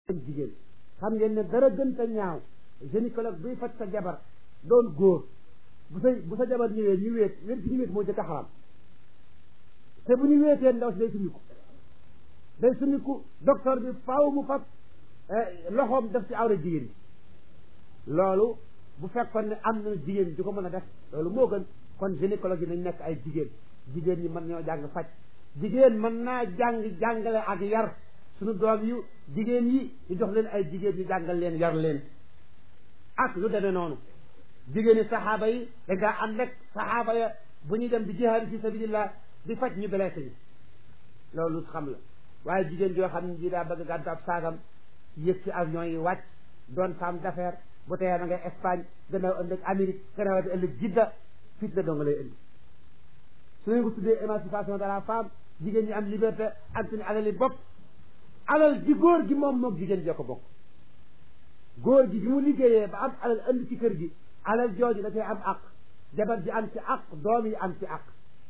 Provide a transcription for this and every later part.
jigéen xam ngeen ne dara gën ta ñaaw gynécologue buy faj sa jabar doon góor bu sa bu sa jabar ñëwee ñu wéet wéet gi ñu wéet moo jëkk a xaram te bu ñu wéetee ndaw si day summiku day summiku docteur bi faaw mu fab loxoom def ci awra jigéen bi loolu bu fekkoon ne am na jigéen di ko mën a def loolu moo gën kon gynécologue yi nañ nekk ay jigéen jigéen ñi mën ñoo jàng faj jigéen mën naa jàng jàngale ak yar suñu doom yu jigéen yi ñu jox leen ay jigéen ñu jàngal leen yar leen ak lu demee noonu jigéen yi saxaaba yi da ngaa am rek saxaaba ya bu ñuy dem di jihaad fi sabilillah di faj ñu blessé yi loolu xam la waaye jigéen joo xam ne ji daa bëgg gàddu ab saagam yëg ci avion yi wàcc doon femme d'affaires bu teyee na ngay Espagne gannaaw ëllëg Amérique gannaaw ëllëg Jidda fit la doo nga lay indi su ñu ko tuddee émancipation de la femme jigéen ñi am liberté ak suñu alali bopp alal ji góor gi moom moog jigéen joo ko bokk góor gi bi mu liggéeyee ba am alal indi ci kër gi alal jooju da cay am àq jabar ji am ci àq doom yi am ci àq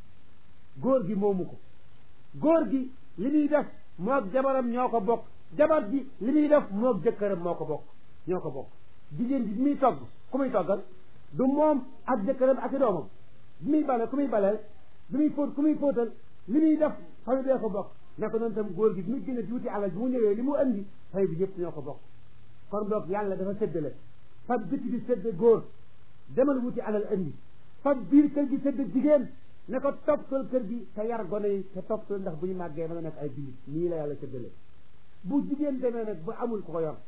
góor gi moomu ko góor gi li muy def moog jabaram ñoo ko bokk jabar ji li muy def moog jëkkëram moo ko bokk ñoo ko bokk jigéen ji bi muy togg ku muy toggal du moom ak jëkkëram ak i doomam bi muy bale ku muy baleel bi muy fóot ku muy fóotal li muy def famille bee ko bokk naka noonu tam góor gi bi muy génne di wuti alal bi mu ñëwee li mu andi famille bi ñëpp ñoo ko bokk kon donc yàlla dafa séddale fab biti bi sédde góor demal wuti alal andi fab biir kër gi sédde jigéen ne ko toppal kër gi te yar gone yi te toppal ndax bu ñu màggee mën a nekk ay jullit nii la yàlla séddale bu jigéen demee nag ba amul ko ko yor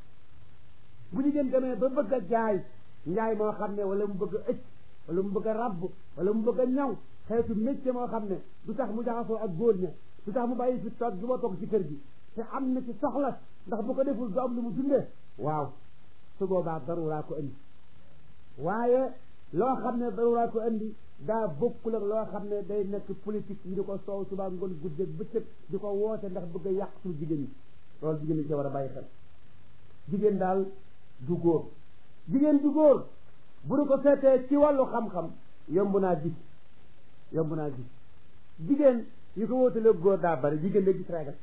bu jigéen demee ba bëgg a jaay njaay moo xam ne wala mu bëgg a ëcc wala mu bëgg a rabb wala mu bëgg a ñaw xeetu métier moo xam ne du tax mu jaxasoo ak góor ña du tax mu bàyyi fi toog du ma toog ci kër gi te am na ci soxla ndax bu ko deful du am lu mu dundee waaw su boobaa daruraa ko indi waaye loo xam ne daruraa ko indi daa bokkul ak loo xam ne day nekk politique ñu di ko soow subaa ngoon guddeeg bëccëg di ko woote ndax bëgg a yàq suñu jigéen ñi loolu jigéen ñi ci war a bàyyi xel jigéen daal du góor jigéen du góor bu du ko seetee ci wàllu xam-xam yomb naa gis yomb naa gis jigéen yi ko wóotalee góor daa bari jigéen da gis reegal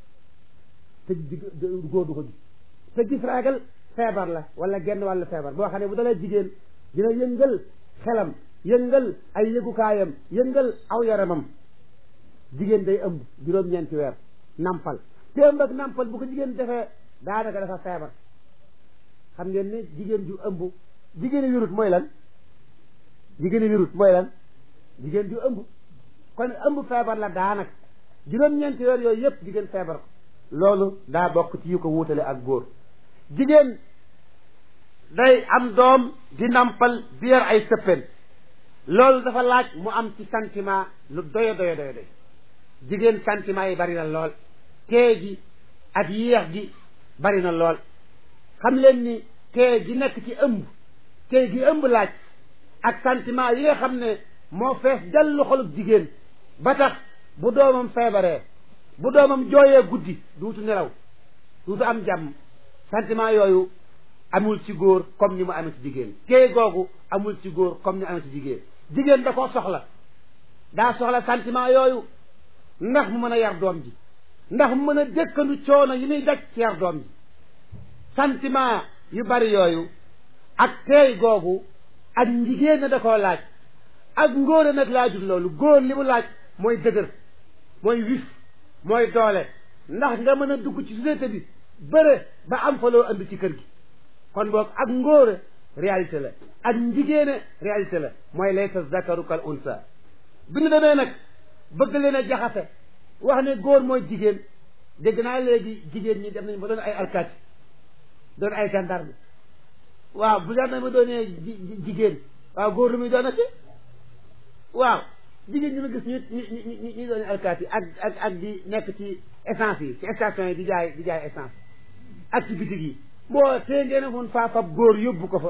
te góor du ko gis te gis reegal feebar la wala genn wàllu feebar boo xam ne bu dalee jigéen dina yëngal xelam yëngal ay yëgukaayam yëngal aw yaramam jigéen day ëmb juróom-ñeenti weer nampal te ëmb ak nampal bu ko jigéen defee daanaka dafa feebar xam ngeen ne jigéen ju ëmb jigéen a wirut mooy lan jigéen a wirut mooy lan jigéen ju ëmb kon ëmb feebar la daanaka juróom-ñeenti weer yooyu yëpp jigéen feebar ko loolu daa bokk ci yu ko wuutale ak góor jigéen day am doom di nampal di yor ay sëppeen loolu dafa laaj mu am ci sentiment lu doyo doyo doyo doy jigéen sentiment yi bari na lool tee gi ak yéex gi bari na lool xam leen ni tee gi nekk ci ëmb tee gi ëmb laaj ak sentiment yi nga xam ne moo fees dellu xolub jigéen ba tax bu doomam feebaree bu doomam jooyee guddi duutu nelaw duutu am jàmm sentiment yooyu amul ci góor comme ni mu amee ci jigéen tee googu amul ci góor comme ni mu amee ci jigéen jigéen da koo soxla daa soxla sentiment yooyu ndax mu mën a yar doom ji ndax mu mën a dëkkandu coono yi muy daj ci yar doom ji sentiment yu bari yooyu ak teey googu ak njigéen na da koo laaj ak ngóor nag laajul loolu góor li mu laaj mooy dëgër mooy wif mooy doole ndax nga mën a dugg ci société bi bëre ba am fa loo andi ci kër gi kon boog ak ngóore réalité la ak njigéene réalité la mooy laysa zakaru kal unsa bi ñu demee nag bëgg leen a jaxase wax ne góor mooy jigéen dégg naa léegi jigéen ñi dem nañ ba doon ay alkaati doon ay gendarme waaw bu gendarme doonee jigéen waaw góor lu muy doonati waaw jigéen ñi ma gis ñu ñu ñu doon alkaati ak ak ak di nekk ci essence yi ci station yi di jaay di jaay essence ak ci bitig yi boo tee ngeen a mun faa fab góor yóbbu ko fa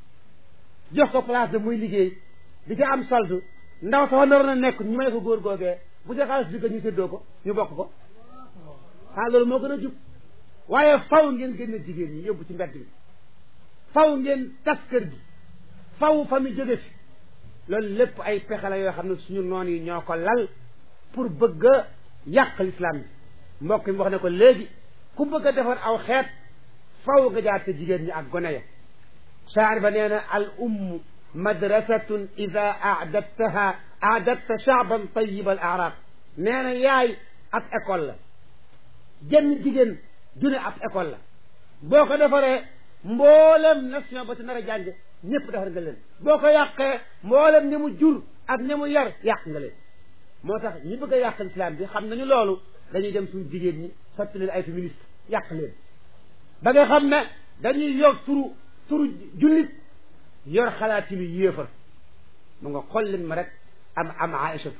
jox ko place de muy liggéey di ca am solde ndaw sax naroon a nekk ñu may ko góor googee bu ca xaalis digga ñu séddoo ko ñu bokk ko xaa loolu moo gën a jub waaye faw ngeen génne jigéen ñi yóbbu ci mbedd mi faw ngeen tas kër gi faw fa mi jóge fi loolu lépp ay pexe la yoo xam ne suñu noon yi ñoo ko lal pour bëgg a yàq l'islam bi mbokk mi wax ne ko léegi ku bëgg a defar aw xeet faw nga jaar te jigéen ñi ak gone ya shaar ba nee na al umm madrasatun ida aadattaha aadatta shaaban tayib al arab nee na yaay ab école la jenn jigéen june ab école la boo ko defaree mboolem nation ba ci nar a jàng ñëpp defar nga leen boo ko yàqee mboolem ni mu jur ak ni mu yar yàq nga leen moo tax ñi bëgg a yàq islam bi xam nañu loolu dañuy dem suñu jigéen ñi sotti leen ay féministe yàq leen ba nga xam ne dañuy yor turu turu jullit yor xalaati lu yéefar mu nga xool leen ma rek am am aïchatu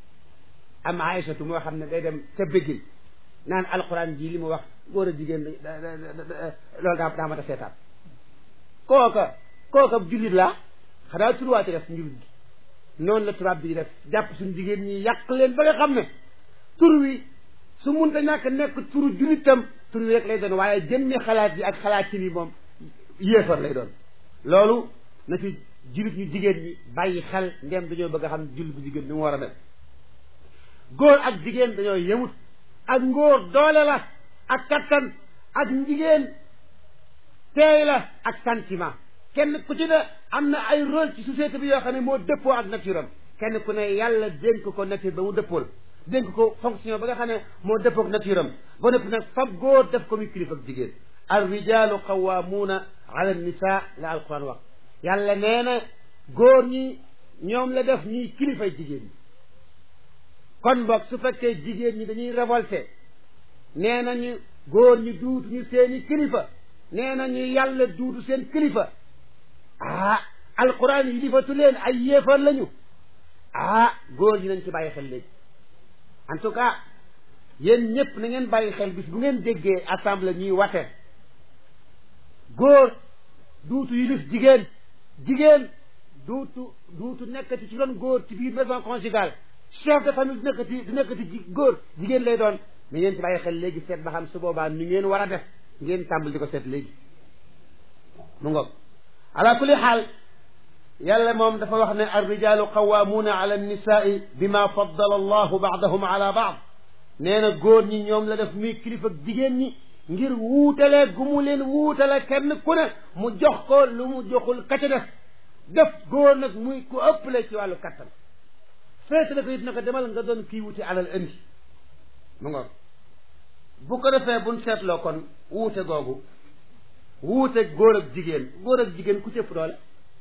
am aïchatu moo xam ne day dem ca bëggil naan alquran ji li mu wax góor a jigéen loolu daa daa mat a seetaan kooka kooka jullit laa xanaa turuwaate def njullit gi noonu la tubaab bi def jàpp suñu jigéen ñi yàq leen ba nga xam ne tur wi su munta ñàkk nekk turu jullitam tur wi rek lay doon waaye jëmmi xalaat yi ak xalaat ci bi moom yéefar lay doon loolu na ci jullit ñu jigéen ñi bàyyi xel ndem dañoo bëgg a xam jullit bu jigéen ni mu war a mel góor ak jigéen dañoo yemut ak ngóor doole la ak kattan ak jigéen teey la ak sentiment kenn ku ci ne am na ay rôle ci société bi yoo xam ne moo dëppoo ak nature am kenn ku ne yàlla dénk ko nature ba mu dëppool dénk ko fonction ba nga xam ne moo dëppoo ak nature am ba noppi nag fab góor def ko muy kilifa ak jigéen al rijalu qawamuuna ala nisa la alquran wax yàlla nee na góor ñi ñoom la def ñuy kilifay jigéen ñi kon boog su fekkee jigéen ñi dañuy révolté nee nañu góor ñi duutu ñu seeni kilifa nee nañu yàlla duutu seen kilifa ah alquran yi difatu leen ay yéefar lañu ah góor ñi nañ ci bàyyi xel léegi en tout cas yéen ñëpp na ngeen bàyyi xel bis bu ngeen déggee assemblée ñuy wate góor duutu yilif jigéen jigéen duutu duutu nekkati ci doon góor ci biir maison conjugale chef de famille du nekkati du nekkati ji góor jigéen lay doon na ngeen ci bàyyi xel léegi seet ba xam su boobaa ni ngeen war a def ngeen tàmbali di ko seet léegi mu ngoog ala kulli xaal yàlla moom dafa wax ne arrijalu qawaamuuna ala annisaai bima faddala allahu baadahum ala baad nee na góor ñi ñoom la def muy kilifa jigéen ñi ngir wuutale gu mu leen wuutale kenn ku ne mu jox ko lu mu joxul ka ca def def góor nag muy ku ëppale ci wàllu kattan feete na ko it na ko demal nga doon kii wuti alal indi mu ngoog bu ko defee buñ seetloo kon wuute googu wuute góor ak jigéen góor ak jigéen ku cëpp doole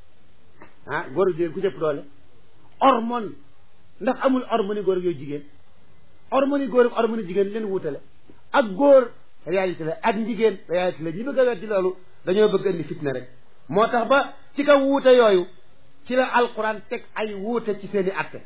ah góor ak jigéen ku cëpp doole hormone ndax amul hormone góor ak yooyu jigéen hormone góor ak hormone jigéen leen wuutale ak góor réalité la ak jigéen réalité la ñi bëgg a weddi loolu dañoo bëgg indi fitna rek moo tax ba ci kaw wuute yooyu ci la alquran teg ay wuute ci seeni atte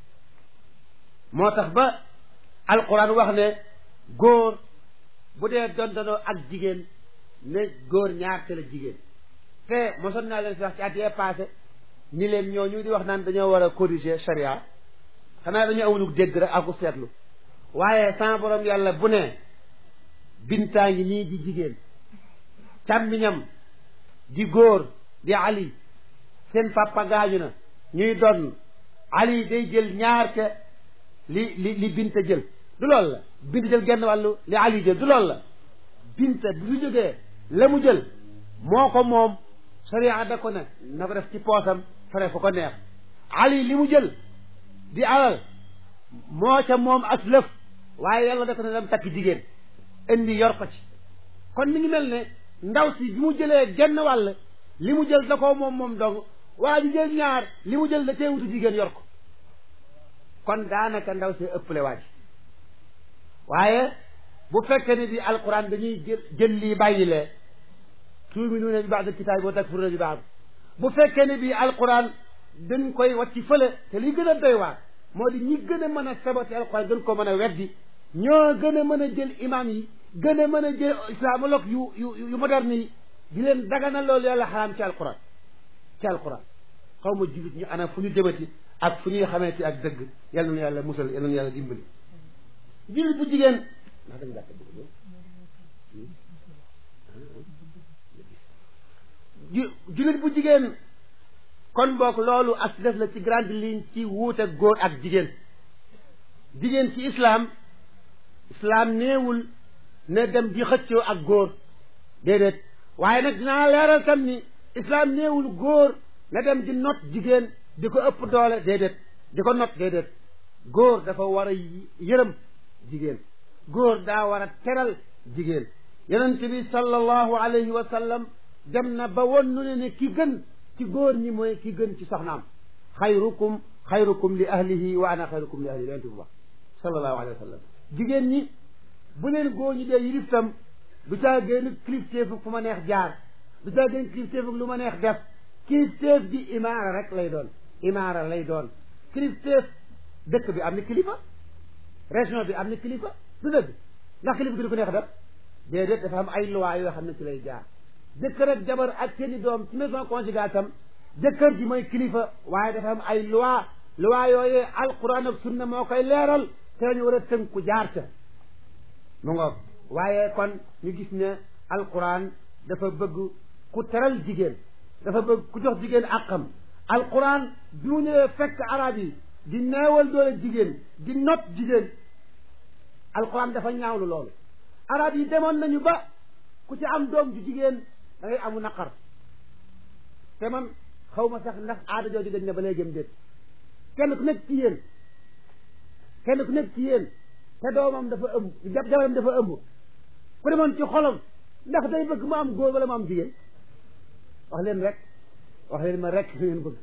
moo tax ba alquran wax ne góor bu dee dondonoo ak jigéen ne góor ñaar te la jigéen te mosoon naa leen fi wax ci at yee passé ni leen ñooñu di wax naan dañoo war a corriger charia xanaa dañoo amulug dégg rek aku seetlu waaye sama borom yàlla bu ne bintaa ngi nii di jigéen càmmiñam di góor di ali seen papa gaañu na ñuy donn ali day jël ñaar te li li li binta jël du loolu la binta jël genn wàllu li ali jël du loolu la binta bu fi jógee la mu jël moo ko moom sariya da ko ne na ko def ci poosam fare fa ko neex ali li mu jël di alal moo ca moom as lëf waaye yàlla da ko ne dem takk jigéen indi yor ko ci kon mi ngi mel ne ndaw si bi mu jëlee genn wàll li mu jël da ko moom moom dong waa ji jël ñaar li mu jël da cee wutu jigéen yor ko kon daanaka ndaw si ëpple waa ji waaye bu fekkee ne bi alquran dañuy jël jël lii bàyyi lee tuuminuuna bi ba'd alkitaab wa takfuruuna bi ba'd bu fekkee ne bi alquran dañ koy wàcc fële te li gën a doy waar moo di ñi gën a mën a saboté alquran gën ko mën a weddi ñoo gën a mën a jël imam yi gën a mën a jël islamologue yu yu yu moderne yi di leen dagana loolu yàlla xaraam ci alquran ci alquran xaw ma jullit ñu ana fu ñu jëmati ak fu ñuy xamante ak dëgg yal na yàlla musal yal na yàlla dimbali jullit bu jigéen ndax dañ gàtt jullit bu jigéen kon boog loolu ak def la ci grande ligne ci wuute góor ak jigéen jigéen ci islam islam néewul ne dem di xëccoo ak góor déedéet waaye nag dinaa leeral tam ni islam néewul góor na dem di not jigéen di ko ëpp doole déedéet di ko not déedéet góor dafa war a yërëm jigéen góor daa war a teral jigéen yonent bi sallallahu alayhi wa sallam dem na ba won nu ne ne ki gën ci góor ñi mooy ki gën ci soxnaam xayrukum xayrukum li ahlihi wa ana xayrukum li ahlihi yonent bi wax sallallahu alayhi wa sallam jigéen ñi bu leen góor ñi dee yilif tam du caa génn kilifteefu fu ma neex jaar du caa génn kilifteefu lu ma neex def kilifteef bi imaara rek lay doon imaara lay doon kilifteef dëkk bi am na kilifa région bi am na kilifa du dëgg ndax kilifa gi du ko neex def déedéet dafa am ay loi yoo xam ne ci lay jaar jëkkër ak jabar ak seeni doom ci maison conjugale tam jëkkër ji mooy kilifa waaye dafa am ay loi loi yooyee alquran ak sunna moo koy leeral te ñu war a tënku jaar ca mu ngoog waaye kon ñu gis ne alquran dafa bëgg ku teral jigéen dafa bëgg ku jox jigéen àqam alquran bi mu ñëwee fekk arab yi di neewal doole jigéen di not jigéen alquran dafa ñaawlu loolu arab yi demoon nañu ba ku ci am doom ju jigéen da ngay amu naqar te man xaw ma sax ndax aada jooju dañ ne ba léegi déet kenn ku nekk ci yéen kenn ku nekk ci yéen te doomam dafa ëmb jabaram dafa ëmb ku demoon ci xolam ndax day bëgg mu am góor wala mu am jigéen wax leen rek wax leen ma rek fu ngeen bëgg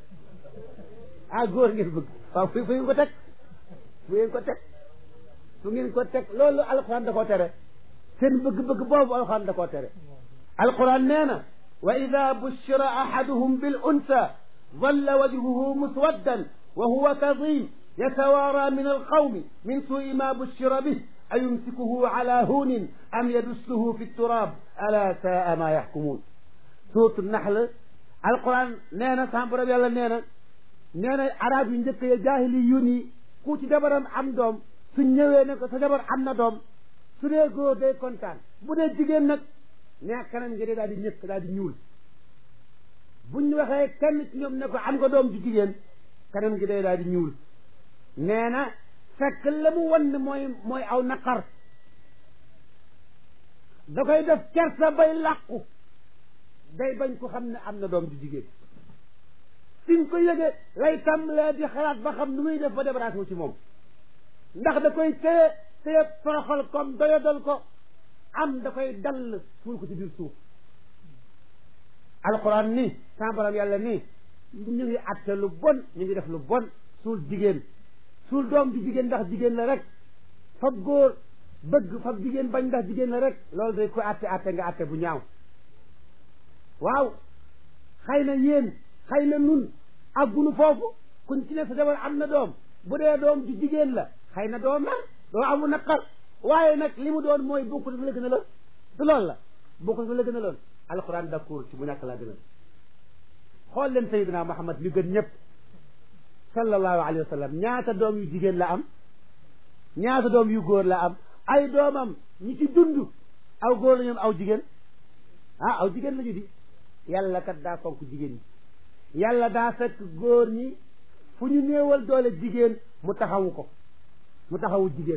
ah góor ngeen bëgg waaw fu fu ngeen ko teg fu ngeen ko teg fu ngeen ko teg loolu alxuraan da koo tere seen bëgg-bëgg boobu alxuraan da koo tere alquran nee na wa ida bushira ahaduhum bil unsa dalla wajhuhu muswaddan wa huwa kadim yatawaara min alqawmi min suui ma bushira bih ayumsikuhu ala hunin am yadussuhu fi turab ala saa ma yaxkumuun suuratu naxl alquran nee na sama borom yàlla nee na nee na arab yu njëkk ya jaahili yun yi ku ci jabaram am doom su ñëwee ne ko sa jabar am na doom su dee góor day kontaan bu dee jigéen nag nee kanam ngi day daal di ñëkk daal di ñuul buñ waxee kenn ci ñoom ne ko am nga doom ju jigéen kanam ngi day daal di ñuul nee na fekk la mu wan mooy mooy aw naqar da koy def kersa bay làqu day bañ ko xam ne am na doom ju jigéen fiñ ko yëge lay tàmbalee di xalaat ba xam nu muy def ba débarrassé ci moom ndax da koy téye téye toroxal comme doyadal ko am da koy dall suul ko ci biir suuf alquran ni sama borom yàlla nii ñu ngi atte lu bon ñu ngi def lu bon suul jigéen suul doom di jigéen ndax jigéen la rek fab góor bëgg fab jigéen bañ ndax jigéen la rek loolu day ko atte atte nga atte bu ñaaw waaw xëy na yéen xëy na nun àggunu foofu kuñ ci ne sa jabar am na doom bu dee doom ju jigéen la xëy na doo mer doo amu naqar waaye nag li mu doon mooy bokku dafa la gën a loon du loolu la bokku dafa la gën a loon alquran d'accord ci bu ñàkk laa gën a xool leen sayidina muhammad li gën ñëpp sallallahu alayhi wa sallam ñaata doom yu jigéen la am ñaata doom yu góor la am ay doomam ñi ci dund aw góor la ñoom aw jigéen ah aw jigéen la ñu di yàlla kat daa fonk jigéen ñi yàlla daa fekk góor ñi fu ñu néewal doole jigéen mu taxawu ko mu taxawu jigéen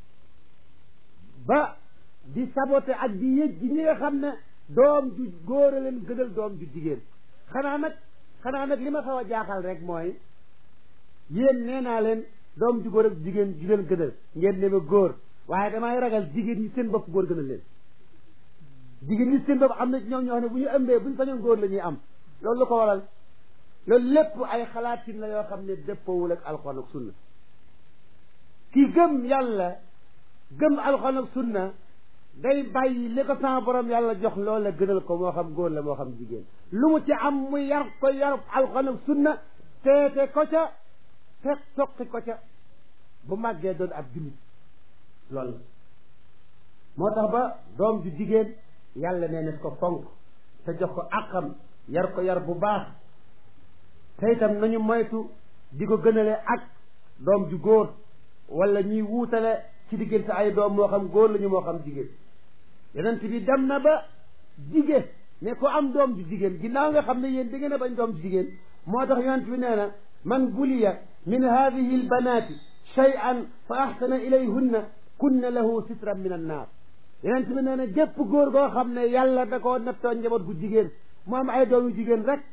ba di saboté ak di yëj ji ñi nga xam ne doom ju góor a leen gënal doom ju jigéen xanaa nag xanaa nag li ma xaw a jaaxal rek mooy yéen nee naa leen doom ju góor ak jigéen ju leen gënal ngeen ne ma góor waaye damay ragal jigéen ñi seen bopp góor gënal leen jigéen ñi seen bopp am na ci ñoom ñoo xam ne bu ñu ëmbee bu ñu sañoon góor la ñuy am loolu lu ko waral loolu lépp ay xalaatin la yoo xam ne dëppoowul ak alxuraan ak sunna ki gëm yàlla gëm alxuraan ak sunna day bàyyi li ko sama borom yàlla jox loolu la gënal ko moo xam góor la moo xam jigéen lu mu ci am mu yar ko yar alxuraan ak sunna teete ko ca te toqi ko ca bu màggee doon ab jullit loolu la moo tax ba doom ju jigéen yàlla nee na ko fonk te jox ko àqam yar ko yar bu baax te itam nañu moytu di ko gënale ak doom ju góor wala ñuy wuutale ci diggante ay doom moo xam góor lañu moo xam jigéen yonent bi dem na ba jige ne ko am doom ju jigéen ginnaaw nga xam ne yéen da ngeen a bañ doom ju jigéen moo tax yonent bi nee na man buliya min hadihi albanati shay'an fa ahsana ilayhunna kunna lahu sitran min annaar yonent bi nee na gépp góor goo xam ne yàlla da koo nattoo njaboot gu jigéen mu am ay doom yu jigéen rek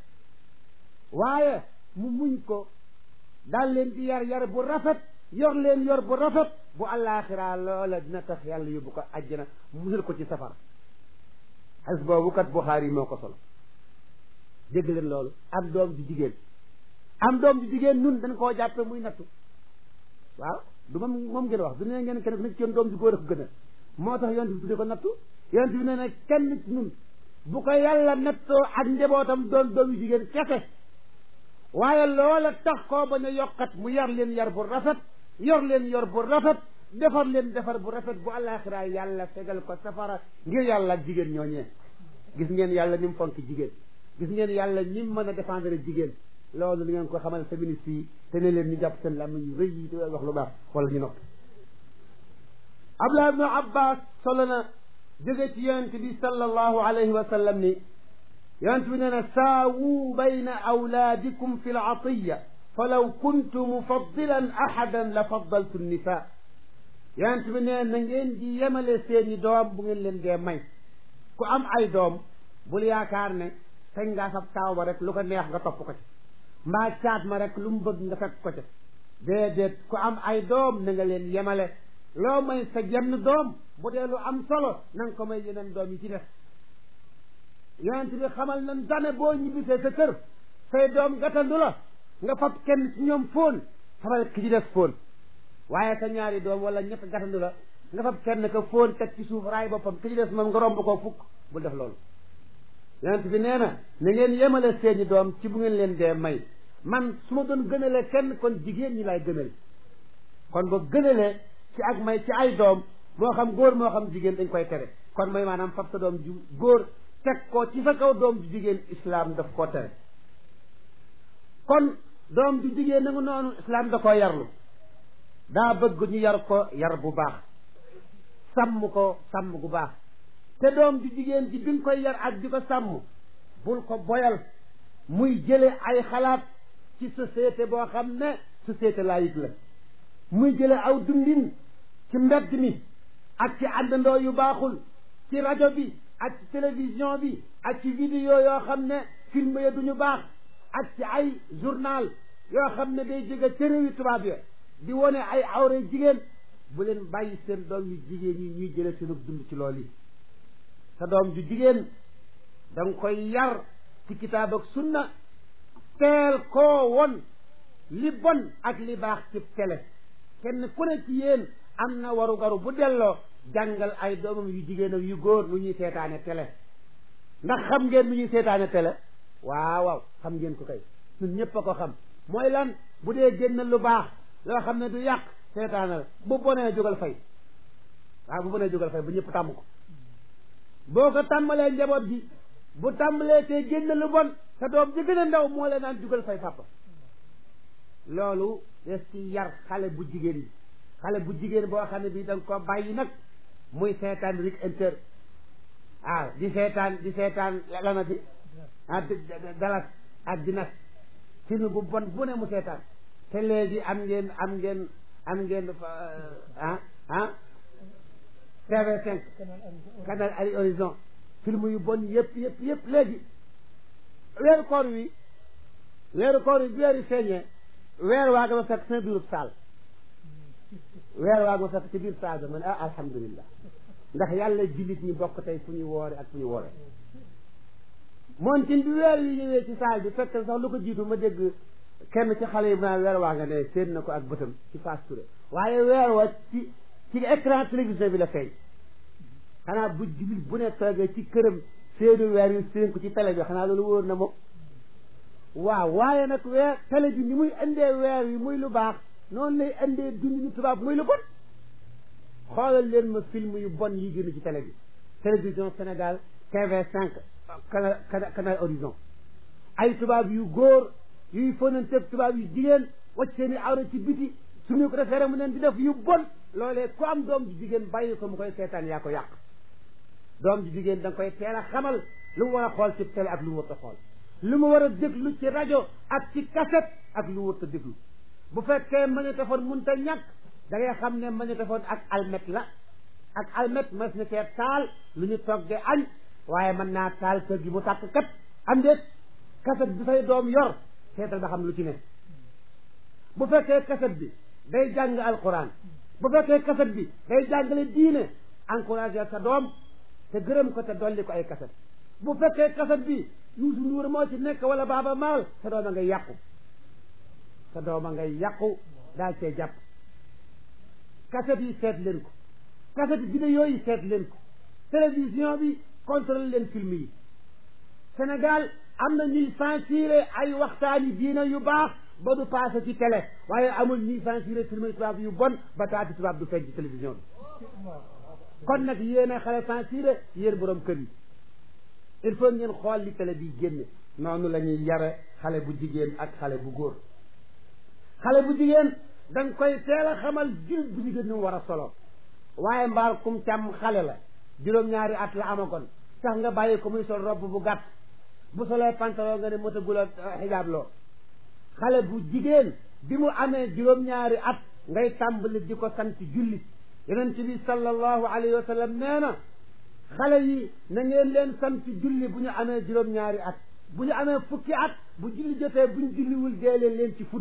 waaye mu muñ ko daal leen di yar yar bu rafet yor leen yor bu rafet bu àllaaxira loola dina tax yàlla yóbbu ko àjjana musal ko ci safara xas boobu kat Buxaari moo ko solo dégg leen loolu am doom ju jigéen am doom ju jigéen nun dañ koo jàppe muy nattu waaw du moom moom ngeen wax du ne ngeen kenn ku nekk ci yoon doom ju góor a ko gën a moo tax yonent bi tudde ko nattu yonent bi nee na kenn nun bu ko yàlla nattoo ak njabootam doon doom yu jigéen kese waaye loola tax koo bañ a yokkat mu yar leen yar bu rafet yor leen yor bu rafet defar leen defar bu rafet bu àllaaxira yàlla fegal ko safara ngir yàlla ak jigéen ñooñee gis ngeen yàlla ni mu fonk jigéen gis ngeen yàlla ni mu mën a défendre jigéen loolu li ngeen ko xamal féministes yi te ne leen ñu jàpp seen làmmiñ yu rëy yi te wax lu baax wala ñu noppi Abdullah ibnu Abbas solo na jóge ci yonent bi sallallahu alayhi wa sallam ni yonent bi nee na saawu bayna awlaadikum fi latiya falaw kuntu mufaddilan ahadan la faddaltu nisa yonent bi nee na ngeen di yemale seeni doom bu ngeen leen dee may ku am ay doom bul yaakaar ne sañ ngaa sab taaw ba rek lu ko neex nga topp ko ci mbaa caat ma rek lu mu bëgg nga fekk ko ci déedéet ku am ay doom na nga leen yemale loo may sa jenn doom bu dee lu am solo na nga ko may yeneen doom yi ci def yonent bi xamal nan dane boo ñibbisee sa kër say doom gatandu la nga fab kenn ci ñoom fóon fabal ki ci des fóon waaye sa ñaari doom wala ñett gatandu la nga fab kenn ka fóon teg ci suuf raay boppam ki ci des moom nga romb koo fukk bul def loolu yonent bi nee na na ngeen yemale seeni doom ci bu ngeen leen dee may man su ma doon gënale kenn kon jigéen ñi laay gënal kon ba gënale ci ak may ci ay doom moo xam góor moo xam jigéen dañ koy tere kon mooy maanaam fab sa doom ju góor teg ko ci sa kaw doom ju jigéen islam daf koo tere kon doom ju jigéen nangu noonu islam da koo yarlu daa bëgg ñu yar ko yar bu baax sàmm ko sàmm gu baax te doom ju jigéen ji bi nga koy yar ak di ko sàmm bul ko boyal muy jële ay xalaat ci société boo xam ne société laïque la muy jële aw dundin ci mbedd mi ak ci àndandoo yu baaxul ci rajo bi ak ci télévision bi ak ci vidéo yoo xam ne film ya duñu baax ak ci ay journal yoo xam ne day jóge ca réewi tubaab ya di wone ay awre jigéen bu leen bàyyi seen doom yu jigéen ñi ñuy jële seenu dund ci loolu yi sa doom ju jigéen da nga koy yar ci kitaab ak sunna teel koo won li bon ak li baax ci télé kenn ku ne ci yéen am na waru garu bu delloo jàngal ay doomam yu jigéen ak yu góor nu ñuy seetaane télé ndax xam ngeen nu ñuy seetaane télé waaw waaw xam ngeen ko kay ñun ñëpp a ko xam mooy lan bu dee génn lu baax loo xam ne du yàq seetaanal bu bonee jógal fay waaw bu bonee jógal fay bu ñëpp tàmm ko boo ko tàmbalee njaboot gi bu tàmbalee te génn lu bon sa doom ji gën a ndaw moo leen naan jugal fay papa loolu des ci yar xale bu jigéen yi xale bu jigéen boo xam ne bii da nga ko bàyyi nag muy seetaan rik inter ah di seetaan di seetaan lana di ah dalas ak di nas film bu bon bu ne mu seetaan te léegi am ngeen am ngeen am ngeen ah ah TV5 canal Ari Horizon film yu bon yëpp yëpp yëpp léegi weeru koor wi weeru koor wi bi weeri feeñee weer waa nga ma fekk sama biirub saal weer waa nga ma fekk ci biir saal ba man ah alhamdulillah ndax yàlla jullit ñi bokk tey fu ñuy woore ak fu ñu woore moontin bi weer yi ñëwee ci saal bi fekk sax lu ko jiitu ma dégg kenn ci xale yi bu naan weer waa nga ne séen na ko ak bëtam ci Fass Touré waaye weer wa ci ci écran télévision bi la feeñ xanaa bu jullit bu ne toogee ci këram seenu weer yu séen ko ci télé bi xanaa loolu wóor na moom waaw waaye nag weer télé bi ni muy indee weer wi muy lu baax noonu lay indee dund ñu tubaab muy lu bon xoolal leen ma film yu bon yi génn ci télé bi télévision Sénégal TV5 canal canal Horizon ay tubaab yu góor yuy fonanteeg tubaab yu jigéen wacc seen i awra ci biti suñu ko defee rek mu leen di def yu bon loolee ku am doom ji jigéen bàyyi ko mu koy seetaan yaa ko yàq doom ji jigéen da nga koy teel a xamal lu mu war a xool ci télé ak lu mu war a xool lu mu war a déglu ci rajo ak ci cassette ak lu mu war a déglu bu fekkee magnétophone mënut a ñàkk da ngay xam ne magnétophone ak almet la ak almet mas na cee taal lu ñu togge añ waaye mën naa taal kër gi mu tàkk kat am déet kaset bi say doom yor seetal ba xam lu ci ne bu fekkee kaset bi day jàng alquran bu fekkee kaset bi day jàngale diine encouragé sa doom te gërëm ko te dolli ko ay kaset bu fekkee kaset bi Youssou Ndour moo ci nekk wala Baaba Maal sa doom a ngay yàqu sa doom a ngay yàqu daal cee jàpp kaset yi seet leen ko kaset vidéo yi seet leen ko télévision bi contrôle leen film yi Sénégal am na ñuy censuré ay waxtaani diina yu baax ba du passé ci télé waaye amul ñuy censuré film tubaab yu bon ba taati tubaab du feeñ ci télévision bi kon nag yéen a xale censuré yéen borom kër yi il faut ngeen xool li télé bi génne noonu la ñuy yare xale bu jigéen ak xale bu góor xale bu jigéen da nga koy teel a xamal jul bu jigéen ñu war a solo waaye mbaal kum càmm xale la juróom-ñaari at la amagoon sax nga bàyyi ko muy sol robb bu gàtt bu solee pantalon nga ne motagul a xijaab loo xale bu jigéen bi mu amee juróom-ñaari at ngay tàmbali di ko sant julli yonent bi sallallahu alayhi wa sallam nee na xale yi na ngeen leen sant julli bu ñu amee juróom-ñaari at bu ñu amee fukki at bu julli jotee bu ñu julliwul dee leen leen ci fudd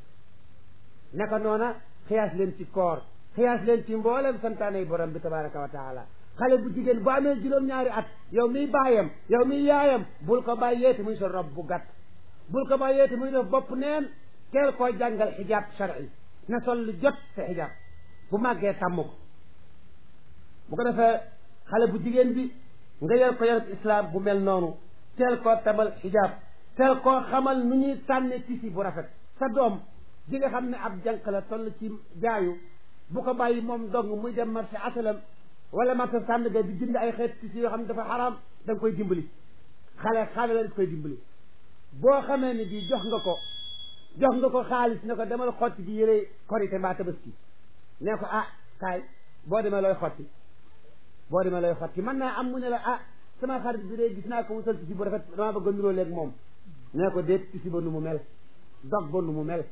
naka noona xiyaas leen ci koor xiyaas leen ci mboolem santaanay borom bi tabaraka wa taala xale bu jigéen bu amee juróom-ñaari at yow miy baayam yow miy yaayam bul ko bàyyeeti muy sol rob bu gàtt bul ko bàyyeeti muy def bopp neen teel koo jàngal xijaab shar'i na sol lu jot sa xijaab bu màggee tàmm ko bu ko defee xale bu jigéen bi nga yor ko yarab islam bu mel noonu teel koo tabal xijaab teel koo xamal nu ñuy tànne tisi bu rafet sa doom ji nga xam ne ab jànq la toll ci jaayu bu ko bàyyi moom dong muy dem marché asalam wala marché sàndga di jënd ay xeet tisi yoo xam ne dafa xaraam da nga koy dimbali xale xale la koy dimbali boo xamee ni bii jox nga ko jox nga ko xaalis ne ko demal xotti ji yére korité mbaa tabaski ne ko ah kaay boo demee looy xotti boo demee looy xotti mën naa am mu ne la ah sama xarit bi de gis naa ko mu sol tisi bu rafet dama bëgg a nuroo léegi moom nee ko déet tisi ba nu mu mel dog ba nu mu mel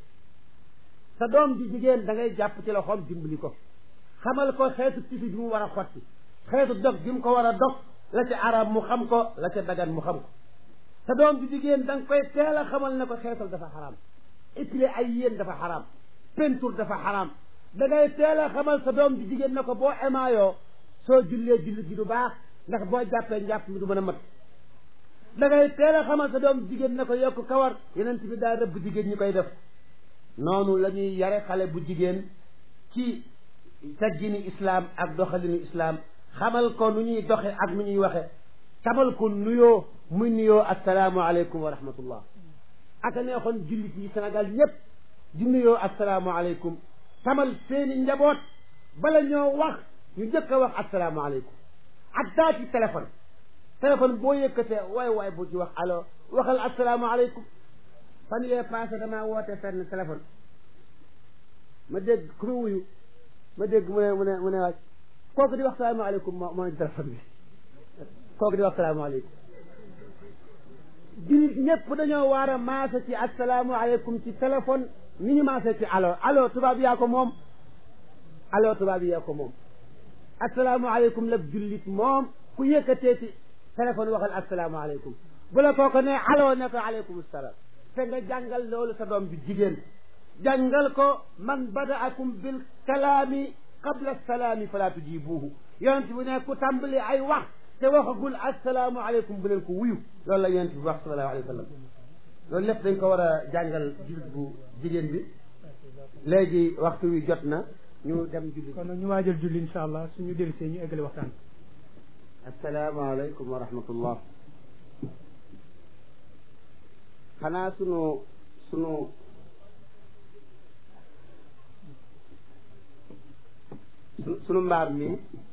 sa doom ji jigéen da ngay jàpp ci loxoom dimbali ko xamal ko xeetu tisi bi mu war a xotti xeetu dog bi mu ko war a dog la ca arab mu xam ko la ca dagan mu xam ko sa doom ji jigéen da nga koy teel a xamal ne ko xeetal dafa xaraam épilé ay yéen dafa xaraam peinture dafa xaraam da ngay teel a xamal sa doom ji jigéen ne ko boo émaayoo soo jullee julli gi du baax ndax boo jàppee njàpp mi du mën a mat da ngay teel a xamal sa doom jigéen ne ko yokk kawar yeneen bi daal rëbb jigéen ñi koy def noonu la ñuy yare xale bu jigéen ci teggini islaam ak doxalinu islaam xamal ko nu ñuy doxe ak nu ñuy waxe tabal ko nuyoo muy nuyoo assalaamu aleykum wa rahmatullah aka neexoon jullit yi Sénégal ñépp di nuyoo assalaamu aleykum tamal seeni njaboot bala ñoo wax ñu njëkk a wax assalaamu aleykum ak daa ci téléphone téléphone boo yëkkatee waay waay bu ci wax allo waxal assalaamu aleykum fan yee passé damaa woote fenn téléphone ma dégg ku ma wuyu ma dégg mu ne mu ne mu ne waaj kooku di wax salaamaaleykum moo moo ci téléphone bi kooku di wax salaamaaleykum jullit ñëpp dañoo war a maase ci asalaamaaleykum ci téléphone ni ñu maase ci allo allo tubaab yaa ko moom allo tubaab yaa ko moom asalaamaaleykum la jullit moom ku yëkkatee ci téléphone waxal asalaamaaleykum bu la kooku ne allo ne ko aleykum salaam te nga jàngal loolu sa doom bi jigéen jàngal ko man badaakum bil kalaami qabla salaami fala tujibuhu yonent bi ne ku tàmbali ay wax te waxagul assalaamu aleykum bu leen ko wuyu loolu la yonent bi wax sallallahu alayhi wa sallam loolu lépp dañ ko war a jàngal jullit bu jigéen bi léegi waxtu wi jot na ñu dem julli kon nag ñu waajal julli insha allah suñu dellusee ñu eggale waxtaan assalaamu aleykum wa rahmatullah xanaa sunu sunu sunu mbaar mi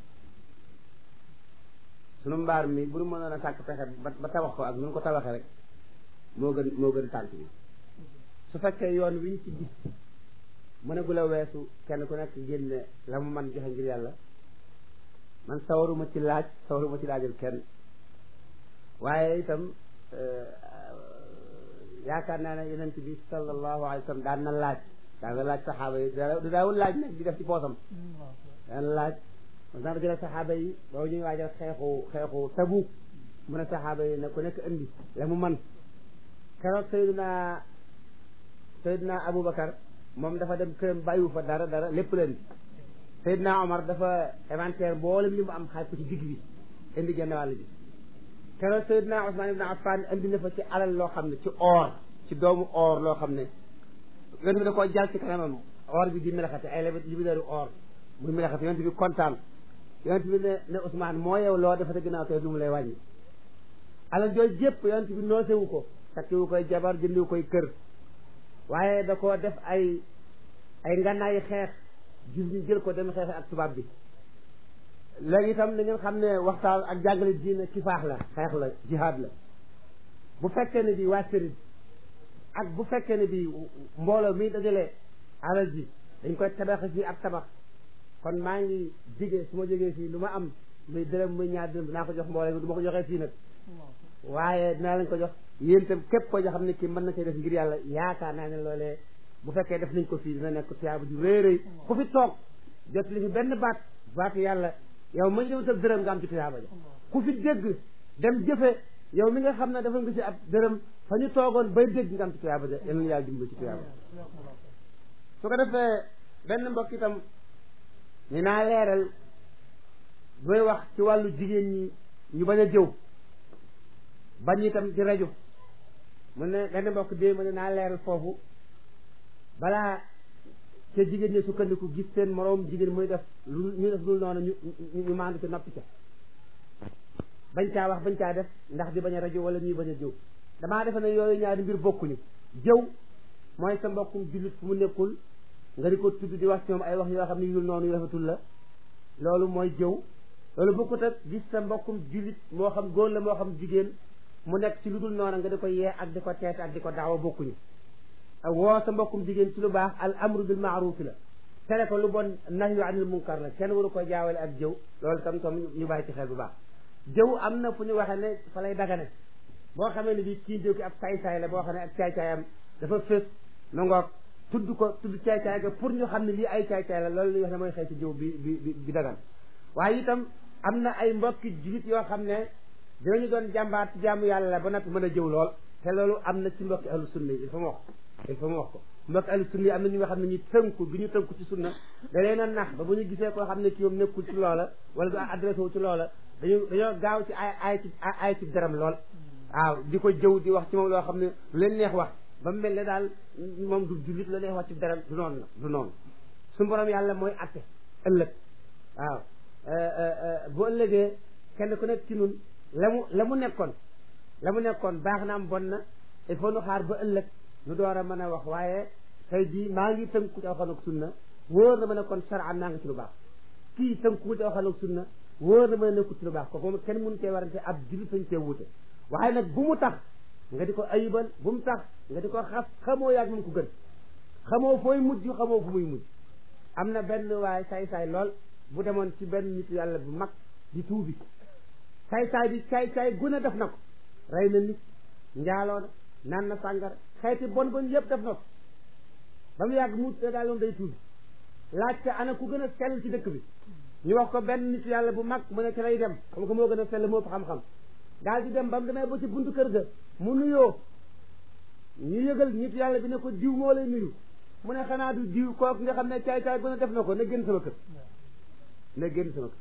sunu mbaar mi bu nu mënoon a sàkk pexe ba ba tabax ko ak nu ko tabaxee rek moo gën moo gën tànk bi su fekkee yoon wi ñu ci gis mënagul a weesu kenn ku nekk génne la mu man joxe ngir yàlla man sawaruma ci laaj sawaruma ci laajal kenn waaye itam yaakaar naa ne yonent bi sallallahu alayhi wa sallam daan na laaj daan na laaj saxaaba yi da daawul laaj nag di def ci poosam daan laaj mos naa dajale saxaaba yi boobu ñuy waajal xeexu xeexu Tabuk mu ne saxaaba yi ne ku nekk indi la mu man keroog Seydina Seydina Aboubacar moom dafa dem këram bàyyiwu fa dara dara lépp leen Seydina Omar dafa inventaire mboolem li mu am xaaj ko ci digg bi indi genn wàll bi keroog Seydina Ousmane ibn Affan indi na fa ci alal loo xam ne ci or ci doomu or loo xam ne yonent bi da koo jàll ci kanamam or bi di melaxate ay lebet li bi daru or muy melaxate yonent bi kontaan yonent bi ne ne Ousmane moo yow loo defate ginnaaw tey lu mu lay wàññi alal jooju jépp yonent bi noosewu ko takkiwu koy jabar jëndiwu koy kër waaye da koo def ay ay ngannaayi xeex gis ñu jël ko dem xeexe ak tubaab bi léegi itam da ngeen xam ne waxtaan ak jàngale diine kifaax la xeex la jihaad la bu fekkee ne bi waa sëriñ ak bu fekkee ne bi mbooloo mi dajale alal ji dañ koy tabax fii ak tabax kon maa ngi jige su ma jógee fii lu ma am muy dërëm muy ñaar dërëm dinaa ko jox mbooloo mi du ma ko joxee fii nag waaye dinaa lañ ko jox yéen itam képp koo xam ne kii mën na cee def ngir yàlla yaakaar naa ne loolee bu fekkee def nañ ko fii dina nekk tiyaaba ju rëy rëy ku fi toog jot li fi benn baat baatu yàlla yow ma ñëw sa dërëm nga am ci tiyaaba ja ku fi dégg dem jëfe yow mi nga xam ne dafa nga ci ab dërëm fa ñu toogoon bay dégg nga am ci tiyaaba ja yal na yàlla dimbali ci tiyaaba su ko defee benn mbokk itam ni naa leeral booy wax ci wàllu jigéen ñi ñu bañ a jëw bañ itam ci rajo mu ne benn mbokk dee mu ne naa leeral foofu balaa ca jigéen ñi sukkandiku gis seen moroom jigéen muy def lu ñu def lu noonu ñu ñu maandu ci noppi ca bañ caa wax bañ caa def ndax di bañ a rajo wala ñuy bañ a jëw damaa defe ne yooyu ñaari mbir bokkuñu jëw mooy sa mbokkum jullit fu mu nekkul nga di ko tudd di wax ci moom ay wax yoo xam ne yul noonu yu rafetul la loolu mooy jëw loolu bokkut ak gis sa mbokkum jullit moo xam góor la moo xam jigéen mu nekk ci lu dul noonu nga di ko yee ak di ko teete ak di ko daawa bokkuñu woo sa mbokkum jigéen ci lu baax al amru bil maarufi la tere ko lu bon nahyu anil munkar la kenn waru ko jaawale ak jëw loolu tam tam ñu bàyyi ci xel bu baax jëw am na fu ñu waxee ne fa lay dagane boo xamee ne bii kii jëw ki ab saay-saay la boo xam ne ak caay-caayam dafa fës nu ngoog tudd ko tudd caay-caay ga pour ñu xam ne lii ay caay-caay la loolu li wax ne mooy xëy ci jëw bi bi bi dagan waaye itam am na ay mbokki jullit yoo xam ne dinañu doon jàmbaar ci jaamu yàlla la ba noppi mën a jëw lool te loolu am na ci mbokki ahlu sunna yi il faut mu wax il faut mu wax ko mbokki ahlu sunna yi am na ñu nga xam ne ñu tënku bi ñu tënku ci sunna da leen a nax ba bu ñu gisee koo xam ne ki moom nekkul ci loola wala du adressé wu ci loola dañu dañoo gaaw ci ay ay ci ay ci daram lool waaw di ko jëw di wax ci moom loo xam ne lu leen neex wax ba mu mel ne daal moom du jullit la neex wax ci daram du noonu la du noonu su borom yàlla mooy atte ëllëg waaw bu ëllëgee kenn ku nekk ci nun la mu la mu nekkoon la mu nekkoon baax na am bon na il faut nu xaar ba ëllëg nu door a mën a wax waaye tey jii maa ngi tënku ci alxuraan ak sunna wóor na ma ne kon shar'an naa nga ci lu baax kii tënku ci alxuraan ak sunna wóor na ma ne nekkul ci lu baax kooku moom kenn mënu cee warante ab jullit sañ cee wuute waaye nag bu mu tax nga di ko ayibal bu mu tax nga di ko xas xamoo yaag mu ko gën xamoo fooy mujj xamoo fu muy mujj am na benn waaye saay-saay lool bu demoon ci benn nit yàlla bu mag di tuubi saay-saay bi saay-saay gune def na ko rey na nit njaaloo na naan na sàngara xeeti bon bon yëpp def na ko ba mu yàgg mu daal loon day tuubi laajte ana ku gën a sell ci dëkk bi ñu wax ko benn nit yàlla bu mag mu ne ci lay dem xam ko moo gën a sell moo fa xam-xam daal di dem ba mu demee ba ci buntu kër ga mu nuyoo ñu yëgal nit yàlla bi ne ko diw moo lay nuyu mu ne xanaa du diw kooku nga xam ne caay caay gën a def na ko na génn sama kër na génn sama kër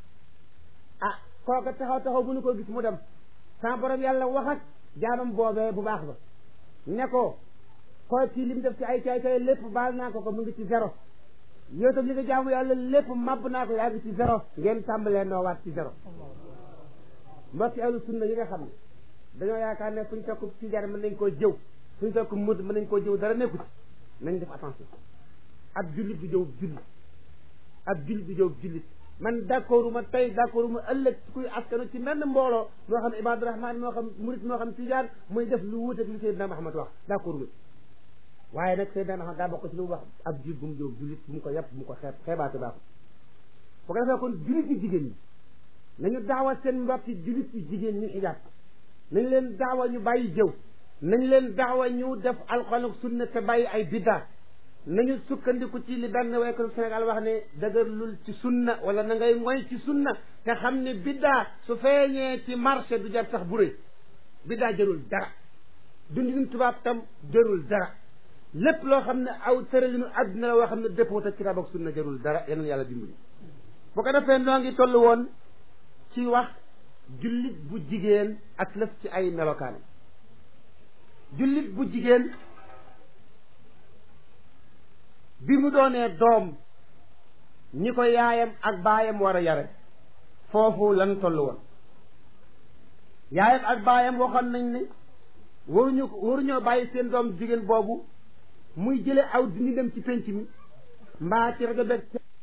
ah kooka taxaw taxaw bu nu ko gis mu dem sama borom yàlla wax ak jaamam boobee bu baax ba ne ko koo ci li mu def ci ay caay caay lépp baal naa ko ko mu ngi ci zéro yow tam li nga jaamu yàlla lépp màbb naa ko yaa ngi ci zéro ngeen tàmbalee noo waat ci zéro mbokki ahlu sunna yi nga xam ne dañoo yaakaar ne fuñ fekk ci jar mën nañ koo jëw fuñ fekk mud mën nañ koo jëw dara nekku ci nañ def attention ab jullit du jëw jullit ab jullit du jëw jullit man d'accordu ma tey d'accordu ma ëllëg kuy askanu ci menn mbooloo moo xam ibadu rahman moo xam murit moo xam tijaan muy def lu wuute ak li Seydina Muhammad wax d'accordu ma waaye nag Seydina Muhammad daa bokk ci lu mu wax ab jullit bu mu jëw jullit bu mu ko yàpp bu mu ko xeeb xeebaate baaxul bu ko defee kon jullit yi jigéen ñi nañu daawa seen mbokki jullit yi jigéen ñi xijaab nañ leen daawa ñu bàyyi jëw nañ leen daawa ñu def alxuraan ak sunna te bàyyi ay biddaa nañu sukkandiku ci li benn waykat Sénégal wax ne dëgërlul ci sunna wala na ngay moy ci sunna te xam ne biddaa su feeñee ci marché du jar sax bu rëy biddaa jërul dara dundin tubaab tam jërul dara lépp loo xam ne aw tëralinu àdduna la woo xam ne dëppoo ak kitaab ak sunna jërul dara yeneen yàlla dimbali bu ko defee noo ngi toll woon ci wax jullit bu jigéen ak lëf ci ay melokaan jullit bu jigéen bi mu doonee doom ñi ko yaayam ak baayam war a yare foofu lan toll woon yaayam ak baayam waxoon nañ ne waruñu waruñoo bàyyi seen doom jigéen boobu muy jële aw dindi dem ci pénc mi mbaa ci rajo beeg